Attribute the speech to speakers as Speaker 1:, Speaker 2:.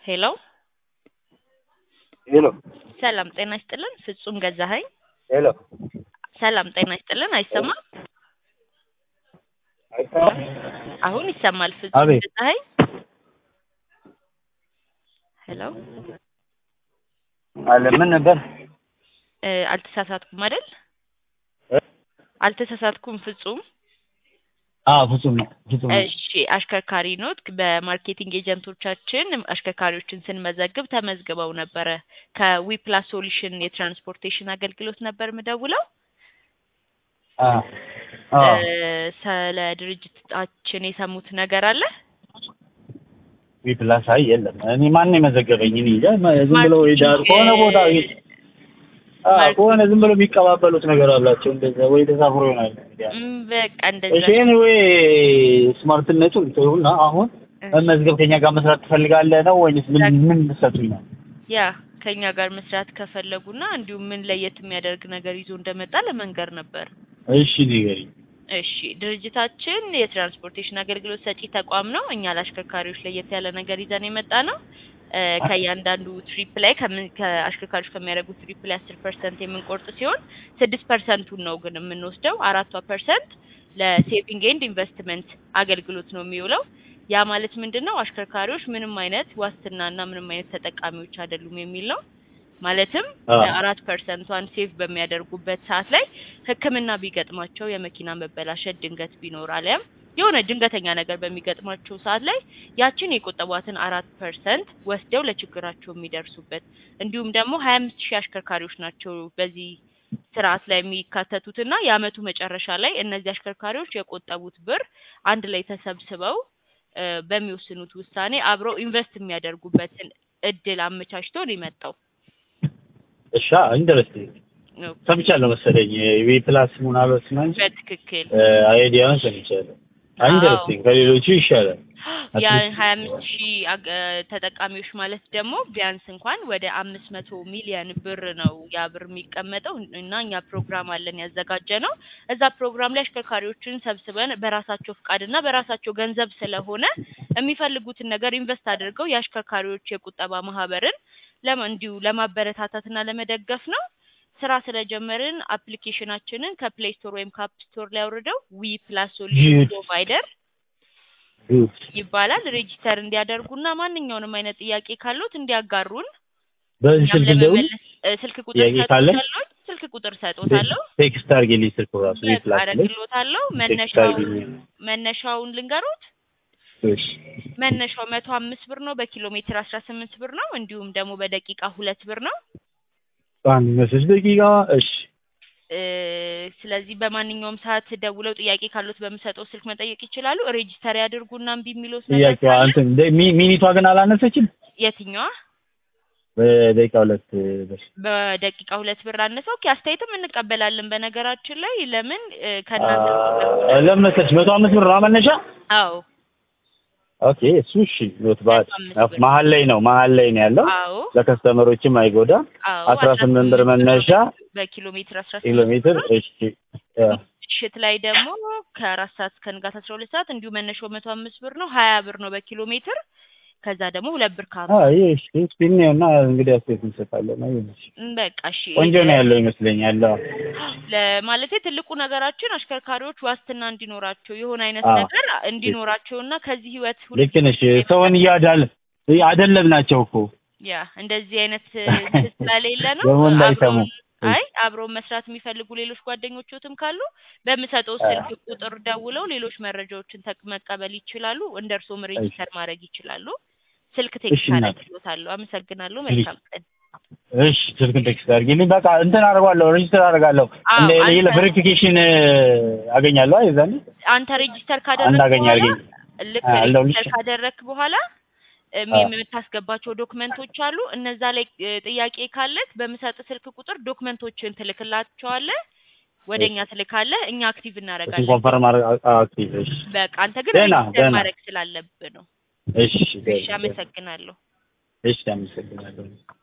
Speaker 1: ሄሎ
Speaker 2: ሄሎ
Speaker 1: ሰላም ጤና ይስጥልን። ፍጹም ገዛኸኝ።
Speaker 2: ሄሎ
Speaker 1: ሰላም ጤና ይስጥልን። አይሰማም?
Speaker 2: አይሰማም?
Speaker 1: አሁን ይሰማል። ፍጹም
Speaker 2: አቤት።
Speaker 1: ገዛኸኝ። ሄሎ
Speaker 2: አለ ምን ነበር?
Speaker 1: እ፣ አልተሳሳትኩም አይደል?
Speaker 2: እ?
Speaker 1: አልተሳሳትኩም ፍጹም።
Speaker 2: አዎ ፍጹም ነው። ፍጹም ነው።
Speaker 1: እሺ አሽከርካሪ ኖት። በማርኬቲንግ ኤጀንቶቻችን አሽከርካሪዎችን ስንመዘግብ ተመዝግበው ነበረ። ከዊፕላስ ሶሉሽን የትራንስፖርቴሽን አገልግሎት ነበር ምደውለው።
Speaker 2: አዎ አዎ
Speaker 1: እ፣ ስለ ድርጅታችን የሰሙት ነገር አለ?
Speaker 2: ዊፕላስ አይ የለም። እኔ ማን የመዘገበኝ? እኔ እንጃ። ዝም ብሎ ወይ ዳር ከሆነ ቦታ አዎ
Speaker 1: ማርኬ-
Speaker 2: ከሆነ ዝም ብሎ የሚቀባበሉት ነገር አላቸው እንደዛ ወይ ተሳፍሮ ይሆናል። እንግዲህ
Speaker 1: እም፣ በቃ እንደዛ
Speaker 2: እሺ ኤኒዌይ ስማርትነቱ ይሁንና አሁን መመዝገብ ከኛ ጋር መስራት ትፈልጋለህ ነው ወይስ ምን ምን ልትሰጡኝ ነው?
Speaker 1: ያ ከኛ ጋር መስራት ከፈለጉና እንዲሁም ምን ለየት የሚያደርግ ነገር ይዞ እንደመጣ ለመንገር ነበር።
Speaker 2: እሺ ንገሪኝ።
Speaker 1: እሺ ድርጅታችን የትራንስፖርቴሽን አገልግሎት ሰጪ ተቋም ነው። እኛ ለአሽከርካሪዎች ለየት ያለ ነገር ይዘን የመጣ ነው። እ፣ ከእያንዳንዱ ትሪፕ ላይ ከምን ከአሽከርካሪዎች ከሚያደርጉት ትሪፕ ላይ አስር ፐርሰንት የምንቆርጥ ሲሆን ስድስት ፐርሰንቱን ነው ግን የምንወስደው። አራቷ ፐርሰንት ለሴቪንግ ኤንድ ኢንቨስትመንት አገልግሎት ነው የሚውለው። ያ ማለት ምንድን ነው? አሽከርካሪዎች ምንም አይነት ዋስትናና ምንም አይነት ተጠቃሚዎች አይደሉም የሚል ነው። ማለትም
Speaker 2: አዎ።
Speaker 1: አራት ፐርሰንቷን ሴቭ በሚያደርጉበት ሰዓት ላይ ሕክምና ቢገጥማቸው የመኪና መበላሸት ድንገት ቢኖር አሊያም የሆነ ድንገተኛ ነገር በሚገጥማቸው ሰዓት ላይ ያችን የቆጠቧትን አራት ፐርሰንት ወስደው ለችግራቸው የሚደርሱበት እንዲሁም ደግሞ ሀያ አምስት ሺህ አሽከርካሪዎች ናቸው በዚህ ስርዓት ላይ የሚካተቱትና የአመቱ መጨረሻ ላይ እነዚህ አሽከርካሪዎች የቆጠቡት ብር አንድ ላይ ተሰብስበው እ፣ በሚወስኑት ውሳኔ አብረው ኢንቨስት የሚያደርጉበትን እድል አመቻችቶ ነው የመጣው።
Speaker 2: እሺ ኢንተረስቲንግ ሰምቻለሁ መሰለኝ ዊፕላስ ምናልባት ነው እንጂ
Speaker 1: በትክክል
Speaker 2: አይዲያውን ሰምቻለሁ። ኢንተረስቲንግ ከሌሎቹ ይሻላል።
Speaker 1: ያ
Speaker 2: አትሊስት-
Speaker 1: ሀያ አምስት ሺህ አገ- ተጠቃሚዎች ማለት ደግሞ ቢያንስ እንኳን ወደ አምስት መቶ ሚሊዮን ብር ነው ያ ብር የሚቀመጠው እና እኛ ፕሮግራም አለን ያዘጋጀ ነው። እዛ ፕሮግራም ላይ አሽከርካሪዎችን ሰብስበን በራሳቸው ፍቃድና በራሳቸው ገንዘብ ስለሆነ የሚፈልጉትን ነገር ኢንቨስት አድርገው የአሽከርካሪዎች የቁጠባ ማህበርን ለማ እንዲሁ ለማበረታታትና ለመደገፍ ነው። ስራ ስለጀመርን አፕሊኬሽናችንን ከፕሌይ ስቶር ወይም ከአፕ ስቶር ላይ አውርደው ዊ ፕላስ ሶሉሽን
Speaker 2: Good.
Speaker 1: ፕሮቫይደር
Speaker 2: Good.
Speaker 1: ይባላል ሬጂስተር እንዲያደርጉና ማንኛውንም አይነት ጥያቄ ካሉት እንዲያጋሩን
Speaker 2: በዚህ
Speaker 1: እኛም
Speaker 2: ስልክ እንደውል
Speaker 1: ለመመለስ እ፣ ስልክ ቁጥር
Speaker 2: ጥያቄ ካለ?
Speaker 1: ሰጥቶታለሁ ስልክ ቁጥር ሰጥቶታለሁ
Speaker 2: ቴክስት አድርጌልኝ ስልክ ራሱ ዊፕላስ ላይ
Speaker 1: አረግሎታለሁ
Speaker 2: ቴክስት
Speaker 1: መነሻው
Speaker 2: አድርጌልኝ።
Speaker 1: መነሻውን ልንገሩት
Speaker 2: እሺ
Speaker 1: መነሻው መቶ አምስት ብር ነው በኪሎ ሜትር አስራ ስምንት ብር ነው እንዲሁም ደግሞ በደቂቃ ሁለት ብር ነው
Speaker 2: አንድ መስሎሽ ደቂቃ እሺ
Speaker 1: እ፣ ስለዚህ በማንኛውም ሰዓት ደውለው ጥያቄ ካሉት በምሰጠው ስልክ መጠየቅ ይችላሉ ሬጂስተር ያድርጉና እምቢ የሚሉት ነገር
Speaker 2: ጥያቄዋ
Speaker 1: ካለ
Speaker 2: እንትን ደ- ሚ- ሚኒቷ ግን አላነሰችም።
Speaker 1: የትኛዋ
Speaker 2: በደቂቃ ሁለት ብር
Speaker 1: በደቂቃ ሁለት ብር አነሰ። ኦኬ አስተያየትም እንቀበላለን። በነገራችን ላይ ለምን እ፣ ከእናንተ ስለሆነ
Speaker 2: ለምን መሰለሽ መቶ አምስት ብር ነው መነሻ።
Speaker 1: አዎ
Speaker 2: ኦኬ እሱ እሺ ኖት ባድ
Speaker 1: መቶ አምስት ብር።
Speaker 2: መሀል ላይ ነው መሀል ላይ ነው ያለው
Speaker 1: አዎ
Speaker 2: ለከስተመሮችም አይጎዳ
Speaker 1: አዎ
Speaker 2: አስራ ስምንት ብር መነሻ
Speaker 1: በኪሎ ሜትር አስራ
Speaker 2: ኪሎ
Speaker 1: ስምንት
Speaker 2: ሜትር
Speaker 1: ብር።
Speaker 2: እሺ ያ።
Speaker 1: ምሽት ላይ ደግሞ ከአራት ሰዓት እስከ ንጋት አስራ ሁለት ሰዓት እንዲሁ መነሻው መቶ አምስት ብር ነው። ሀያ ብር ነው በኪሎ ሜትር። ከዛ ደግሞ ሁለት ብር ከሀምሳ
Speaker 2: አይ እሺ ስፒን እና እንግዲህ አስተያየት እንሰጣለን። አይ እሺ
Speaker 1: እም፣ በቃ እሺ
Speaker 2: ቆንጆ ነው ያለው ይመስለኛል። አዎ
Speaker 1: ለማለቴ ትልቁ ነገራችን አሽከርካሪዎች ዋስትና እንዲኖራቸው የሆነ አይነት
Speaker 2: አዎ።
Speaker 1: ነገር እንዲኖራቸውና ከዚህ ህይወት
Speaker 2: ልክ ነሽ። ሰውን እያዳል አደለም ናቸው እኮ
Speaker 1: ያ እንደዚህ አይነት እንትን ስለሌለ ነው።
Speaker 2: ደግሞ እንዳይሰሙ።
Speaker 1: አብረውን- አይ አብረው መስራት የሚፈልጉ ሌሎች ጓደኞችዎትም ካሉ በምሰጠው ስልክ ቁጥር ደውለው ሌሎች መረጃዎችን ተቅ- መቀበል ይችላሉ። እንደ እርስዎም ሬጂስተር ማድረግ ይችላሉ። ስልክ ቴክስት
Speaker 2: እሺ፣ እናት።
Speaker 1: አደርግልዎታለሁ። አመሰግናለሁ። መልካም ቀን።
Speaker 2: እሺ ስልክን ቴክስት አድርጊልኝ። በቃ እንትን አደርጋለሁ፣ ሬጅስተር አደርጋለሁ።
Speaker 1: አዎ፣
Speaker 2: እንደ
Speaker 1: አንተ-
Speaker 2: ሌላ ቬሪፊኬሽን አገኛለሁ። አይ የዛኔ
Speaker 1: አንተ ሬጂስተር ካደረግክ
Speaker 2: እንዳገኝ
Speaker 1: በኋላ
Speaker 2: አድርገኝ።
Speaker 1: ልክ
Speaker 2: አዎ፣ አለሁልሽ።
Speaker 1: ሬጂስተር ካደረግክ በኋላ እም
Speaker 2: አዎ።
Speaker 1: የምታስገባቸው ዶክመንቶች አሉ። እነዛ ላይ እ፣ ጥያቄ ካለክ በምሰጥ ስልክ ቁጥር ዶክመንቶችን ትልክላቸዋለህ። ወደ እኛ ትልካለህ። እኛ አክቲቭ
Speaker 2: እሱን
Speaker 1: እናደርጋለን።
Speaker 2: ኮንፈርም አድርግ። ኦኬ እሺ
Speaker 1: በቃ አንተ ግን
Speaker 2: ደህና፣
Speaker 1: ሬጂስተር
Speaker 2: ደህና።
Speaker 1: ማድረግ ስላለብህ ነው።
Speaker 2: እሺ
Speaker 1: እሺ፣ አመሰግናለሁ።
Speaker 2: እሺ አመሰግናለሁ።